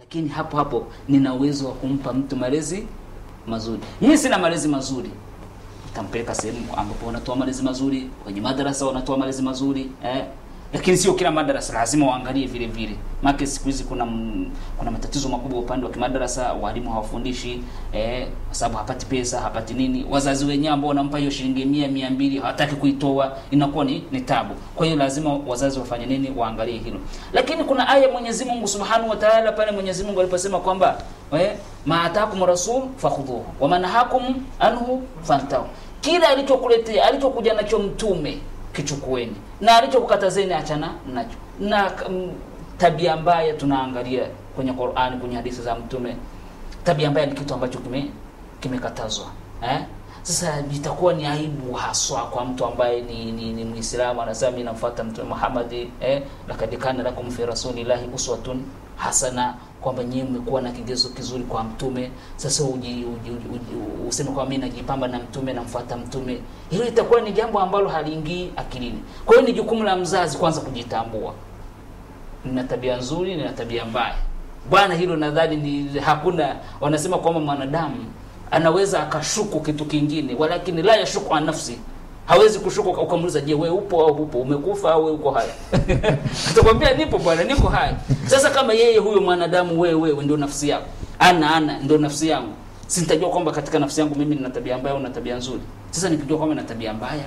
lakini hapo hapo nina uwezo wa kumpa mtu malezi mazuri. Mimi sina malezi mazuri, tampeleka sehemu ambapo wanatoa malezi mazuri, kwenye madarasa wanatoa malezi mazuri eh? Lakini sio kila madarasa lazima waangalie vile vile, maana siku hizi kuna m, kuna matatizo makubwa upande wa kimadarasa, walimu hawafundishi eh, kwa sababu hapati pesa, hapati nini. Wazazi wenyewe ambao wanampa hiyo shilingi mia mia mbili hawataki kuitoa, inakuwa ni, ni tabu. Kwa hiyo lazima wazazi wafanye nini? Waangalie hilo. Lakini kuna aya Mwenyezi Mungu Subhanahu wa Ta'ala pale Mwenyezi Mungu aliposema kwamba eh, ma atakum rasul fakhudhuhu wa manhakum anhu fantahu, kila alichokuletea alichokuja nacho mtume kichukueni na alichokukatazeni achana nacho. Na mm, tabia mbaya tunaangalia kwenye Qur'ani, kwenye hadithi za mtume, tabia mbaya ni kitu ambacho kime kimekatazwa eh? Sasa itakuwa ni aibu haswa kwa mtu ambaye ni, ni, ni Muislamu anasema mimi namfuata Mtume Muhammad eh, lakad kana lakum fi rasulillahi uswatun hasana, kwamba nyinyi mmekuwa na kigezo kizuri kwa mtume. Sasa uji, uji, uji, uji, useme kwamba mimi najipamba na mtume namfuata mtume, hilo itakuwa ni jambo ambalo haliingii akilini. Kwa hiyo ni jukumu la mzazi kwanza kujitambua, nina tabia nzuri, nina tabia mbaya. Bwana, hilo nadhani ni hakuna, wanasema kwamba mwanadamu anaweza akashuku kitu kingine, walakini la yashuku an nafsi hawezi kushuku ukamuuliza, je, wewe upo au hupo, umekufa au wewe uko hai? Atakwambia nipo bwana, niko hai. Sasa kama yeye huyo mwanadamu, wewe wewe ndio nafsi yako, ana ana ndio nafsi yangu, si nitajua kwamba katika nafsi yangu mimi nina tabia mbaya au nina tabia nzuri? Sasa nikijua kwamba nina tabia mbaya,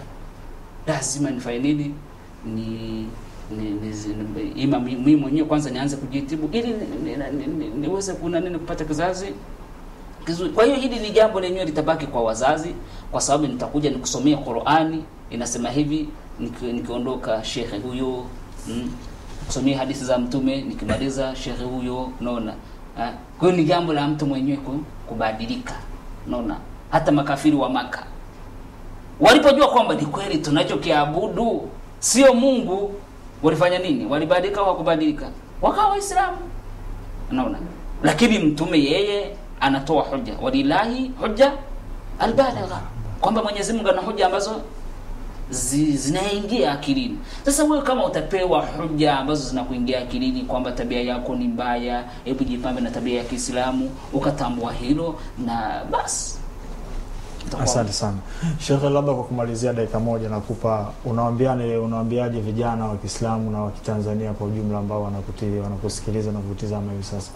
lazima nifanye nini? ni ni, ni, ni ima mimi mwenyewe kwanza nianze kujitibu ili niweze ni, ni, ni, ni kuna nini kupata kizazi kizuri. Kwa hiyo hili ni jambo lenyewe litabaki kwa wazazi, kwa sababu nitakuja nikusomea Qur'ani inasema hivi, niki, nikiondoka shekhe huyo mm, kusomea hadithi za mtume nikimaliza shekhe huyo, unaona. Kwa hiyo ni jambo la mtu mwenyewe kubadilika, unaona. Hata makafiri wa Maka walipojua kwamba ni kweli tunachokiabudu sio Mungu, walifanya nini? Walibadilika au hakubadilika? Wakawa Waislamu, unaona. Lakini mtume yeye anatoa hoja, walilahi hoja albaligha, kwamba Mwenyezi Mungu ana hoja ambazo zi, zinaingia akilini. Sasa wewe kama utapewa hoja ambazo zinakuingia akilini kwamba tabia yako ni mbaya, hebu jipambe na tabia ya Kiislamu, ukatambua hilo na basi. Asante sana Shekhe, labda kwa kumalizia dakika moja nakupa, unawaambiane unawaambiaje vijana wa Kiislamu na wa Kitanzania kwa ujumla ambao wanakutii wanakusikiliza na kutizama hivi sasa?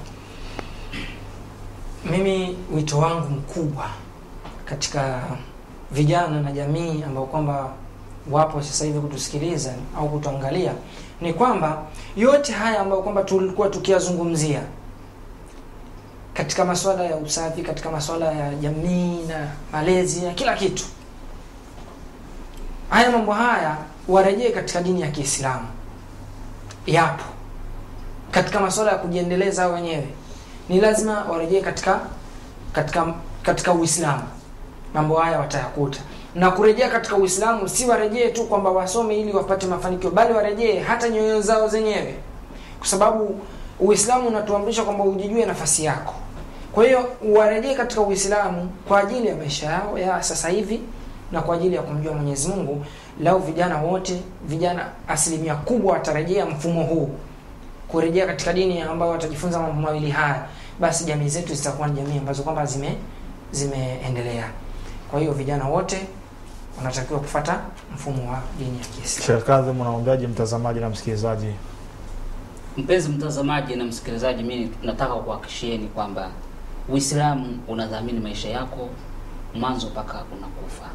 Mimi wito wangu mkubwa katika vijana na jamii ambao kwamba wapo sasa hivi kutusikiliza au kutuangalia ni kwamba yote haya ambayo kwamba tulikuwa tukiyazungumzia katika masuala ya usafi, katika masuala ya jamii na malezi na kila kitu, haya mambo haya warejee katika dini ya Kiislamu. Yapo katika masuala ya kujiendeleza wenyewe ni lazima warejee katika katika katika Uislamu. Mambo haya watayakuta, na kurejea katika Uislamu si warejee tu kwamba wasome ili wapate mafanikio, bali warejee hata nyoyo zao zenyewe, kwa sababu Uislamu unatuamrisha kwamba ujijue nafasi yako. Kwa hiyo warejee katika Uislamu kwa ajili ya maisha yao ya sasa hivi na kwa ajili ya kumjua Mwenyezi Mungu. Lau vijana wote, vijana asilimia kubwa watarejea mfumo huu kurejea katika dini ambayo watajifunza mambo mawili haya, basi jamii zetu zitakuwa ni jamii ambazo kwamba zime zimeendelea. Kwa hiyo vijana wote wanatakiwa kufata mfumo wa dini ya Kiislamu. Sheikh Kadhim, unaombeaje mtazamaji na msikilizaji? Mpenzi mtazamaji na msikilizaji, mimi nataka kuhakikishieni kwamba Uislamu unadhamini maisha yako mwanzo mpaka unakufa.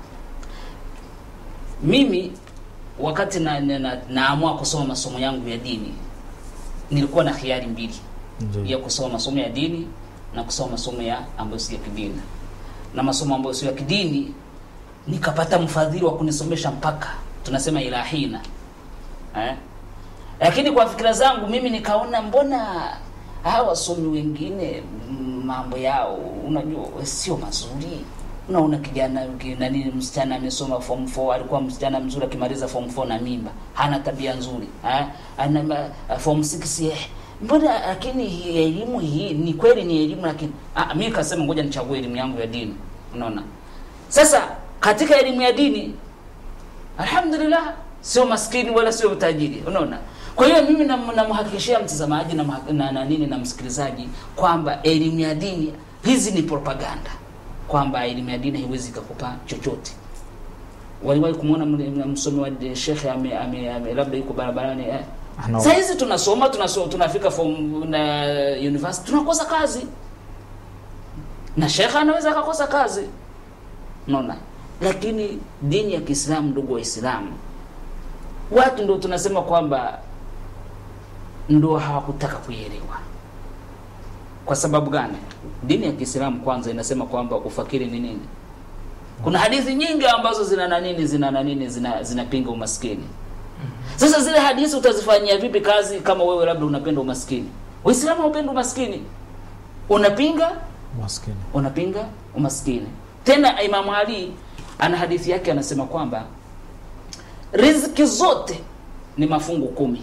Mimi wakati na, na, na, naamua kusoma masomo yangu ya dini nilikuwa na khiari mbili Ndiyo. ya kusoma masomo ya dini na kusoma masomo ya ambayo si ya kidini. Na masomo ambayo sio ya kidini nikapata mfadhili wa kunisomesha mpaka tunasema ilahina eh? Lakini kwa fikira zangu mimi nikaona mbona hawa wasomi wengine mm, mambo yao unajua sio mazuri. Unaona kijana ki- nani, msichana amesoma form 4 alikuwa msichana mzuri, akimaliza form 4 na mimba, hana tabia nzuri eh? ana ma- form 6 eh, mbona lakini hii elimu hii ni kweli ni elimu, lakini ah, mimi kasema ngoja nichague elimu yangu ya dini. Unaona, sasa katika elimu ya dini alhamdulillah, sio maskini wala sio tajiri. Unaona, kwa hiyo mimi nam- namhakikishia mtazamaji na, mha- na, na nini na msikilizaji kwamba elimu ya dini hizi ni propaganda kwamba elimu ya dini haiwezi ikakupa chochote waliwahi kumwona mle- msomi wa de- shekhe ame, ame, ame, labda yuko barabarani eh. Ana- saa hizi tunasoma tunasoma tunafika form na university tunakosa kazi na shekhe anaweza akakosa kazi unaona lakini dini ya kiislamu ndugu waislamu watu ndo tunasema kwamba ndo hawakutaka kuielewa kwa sababu gani dini ya kiislamu kwanza inasema kwamba ufakiri ni nini kuna hadithi nyingi ambazo zina nanini zina nanini zina zinapinga umaskini sasa zile hadithi utazifanyia vipi kazi kama wewe labda unapenda umaskini waislamu haupendi umaskini unapinga maskini unapinga umaskini tena imamu ali ana hadithi yake anasema kwamba riziki zote ni mafungu kumi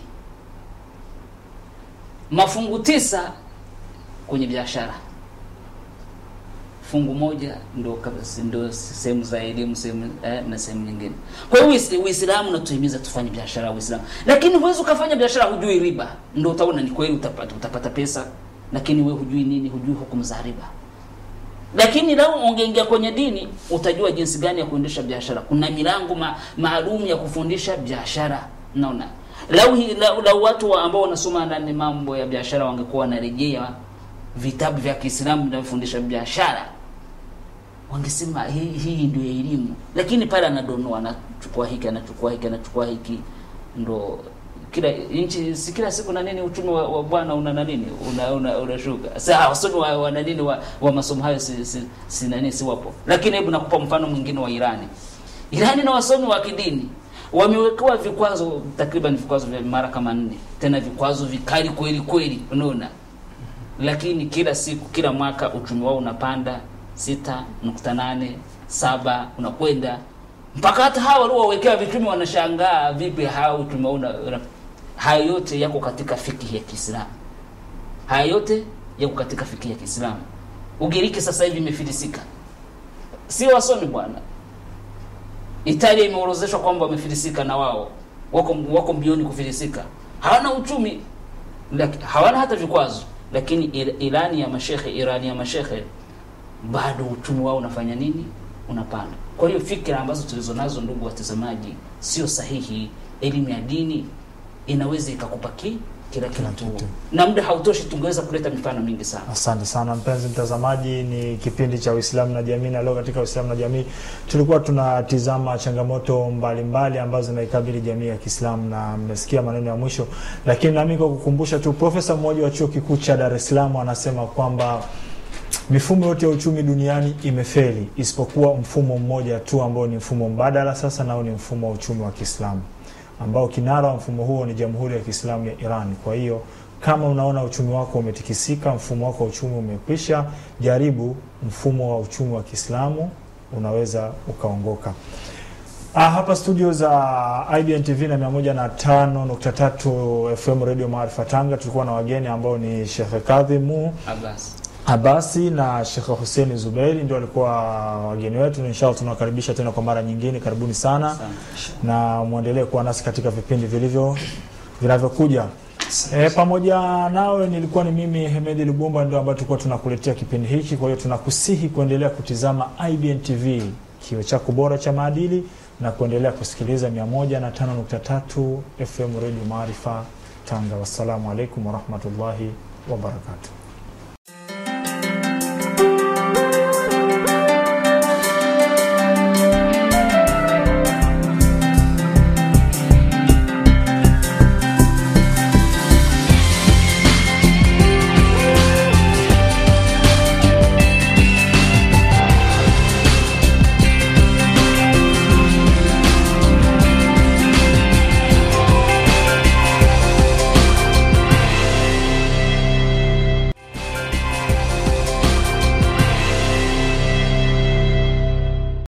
mafungu tisa kwenye biashara fungu moja ndo kabisa- ndo sehemu za elimu sehemu eh, na sehemu nyingine kwa hiyo Uis- uislamu unatuhimiza tufanye biashara uislamu lakini huwezi ukafanya biashara hujui riba ndo utaona ni kweli utapata, utapata pesa lakini we hujui nini hujui hukumu za riba lakini lau ungeingia kwenye dini utajua jinsi gani ya kuendesha biashara kuna milango ma, maalum ya kufundisha biashara naona lau, hi- lau, lau watu wa ambao wanasoma ndani mambo ya biashara wangekuwa wanarejea vitabu vya kiislamu vinavyofundisha biashara wangesema hii, hii ndio elimu lakini pale anadonoa anachukua hiki anachukua hiki anachukua hiki ndo kila nchi si kila siku na nini uchumi wa, wa bwana una na nini una una unashuka sasa wasomi wa, wa na nini wa, wa masomo hayo si, si, si nani si wapo lakini hebu nakupa mfano mwingine wa Irani Irani na wasomi wa kidini wamewekewa vikwazo takriban vikwazo vya mara kama nne tena vikwazo vikali kweli kweli unaona lakini kila siku kila mwaka uchumi wao unapanda sita nukta nane saba unakwenda mpaka hata hawa waliowekea vichumi wanashangaa vipi hawa uchumi wao una, una, haya yote yako katika fikihi ya Kiislamu haya yote yako katika fikihi ya Kiislamu Ugiriki sasa hivi imefilisika sio wasomi bwana Italia imeorozeshwa kwamba wamefilisika na wao wako wako mbioni kufilisika hawana uchumi laki, hawana hata vikwazo lakini Ir- Irani ya mashekhe Irani ya mashekhe bado uchumi wao unafanya nini unapanda kwa hiyo fikra ambazo tulizo nazo ndugu watazamaji sio sahihi elimu ya dini inaweza ikakupa ki kila Kila kitu kitu. na muda hautoshi tungeweza kuleta mifano mingi sana Asante sana mpenzi mtazamaji, ni kipindi cha Uislamu na Jamii, na leo katika Uislamu na Jamii tulikuwa tunatizama changamoto mbalimbali mbali ambazo zinaikabili jamii ya Kiislamu, na mmesikia maneno ya mwisho, lakini nami kwa kukumbusha tu, profesa mmoja wa chuo kikuu cha Dar es Salaam anasema kwamba mifumo yote ya uchumi duniani imefeli isipokuwa mfumo mmoja tu ambao ni mfumo mbadala sasa, nao ni mfumo wa uchumi wa Kiislamu ambao kinara wa mfumo huo ni Jamhuri ya Kiislamu ya Iran. Kwa hiyo kama unaona uchumi wako umetikisika, mfumo wako wa uchumi umekwisha, jaribu mfumo wa uchumi wa Kiislamu, unaweza ukaongoka. Ah, hapa studio za IBN TV na 105.3 FM Radio Maarifa Tanga tulikuwa na wageni ambao ni Sheikh Kadhimu Abbas Abasi na Sheikh Hussein Zubeiri ndio walikuwa wageni wetu. Inshallah tunawakaribisha tena kwa mara nyingine, karibuni sana sana na mwendelee kuwa nasi katika vipindi vilivyo vinavyokuja. E, pamoja nawe nilikuwa ni mimi Hemedi Lubumba ndio ambayo tulikuwa tunakuletea kipindi hiki. Kwa hiyo tunakusihi kuendelea kutizama IBN TV, kio chako bora cha maadili, na kuendelea kusikiliza 105.3 FM Radio Maarifa Tanga. Wassalamu alaikum warahmatullahi wabarakatuh.